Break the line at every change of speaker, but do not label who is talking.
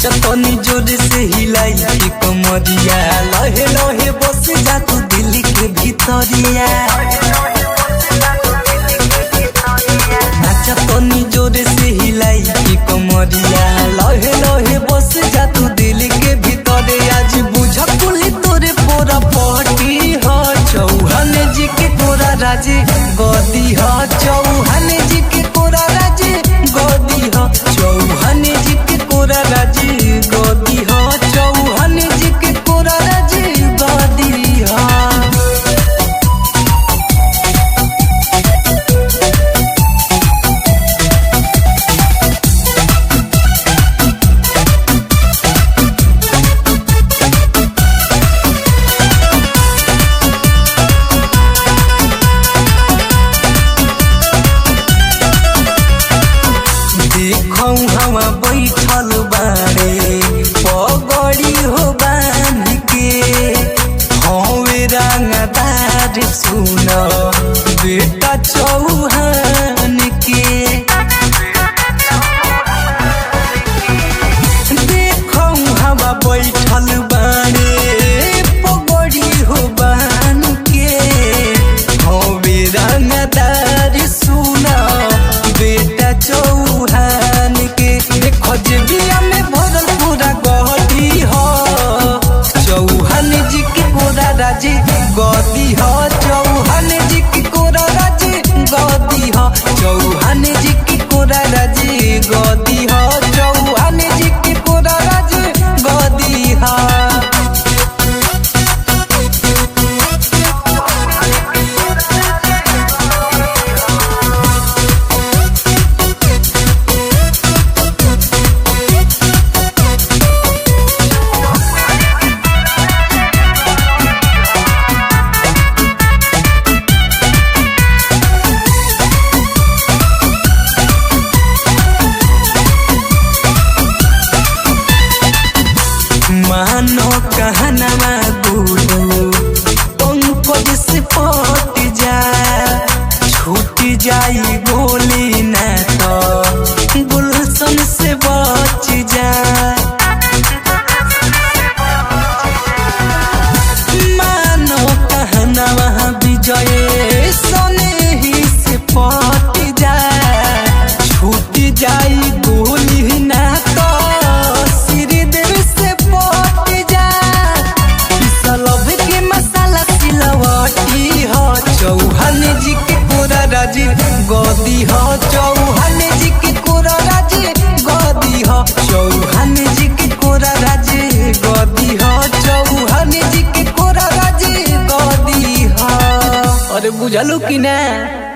नाचतनी जोर से हिलाई की कमरिया लहे लहे बस जा तू दिल के भीतरिया नाचतनी जोर से हिलाई की कमरिया लहे लहे बस जा तू दिल के भीतरे आज बुझ कुली तोरे पोरा पटी ह चौहान जी के कोरा राजे गदी ह चौहान जी के कोरा राजे गदी ह चौहान जी के कोरा राजे गदी ह चौहान जी के कोरा राजे गदी ह देखौ हवा बैठल बारे पगड़ी हो बांध के हवे रंगदार सुन बेटा चौहान के देखौ हवा बैठल बारे पगड़ी हो बांध के हवे रंगदार सुन बेटा चौहान के देखो जे बिया में भरल पूरा गहती हो चौहान जी के कोरा राजे गदी हो चौहान जी के कोरा राजे गदी हो चौहान जी के कोरा राजे गदी हो चौहान जी के कोरा राजे गदी हो मानो कहनवा गुरु पंकज से पट जा छूट जाई गोली न तो गुलशन से बच जा मानो कहनवा विजय सने ही से पट जा छूट जाई गोली न तो श्रीदेव से पट जा सलब के मसाला सिलवटी हो चौहान जी के कोरा राजी गदी हो चौहान जी के कोरा राजी गदी हो चौहान जी के कोरा राजी गदी हो चौहान जी के कोरा राजी गदी हो अरे बुझलू कि ना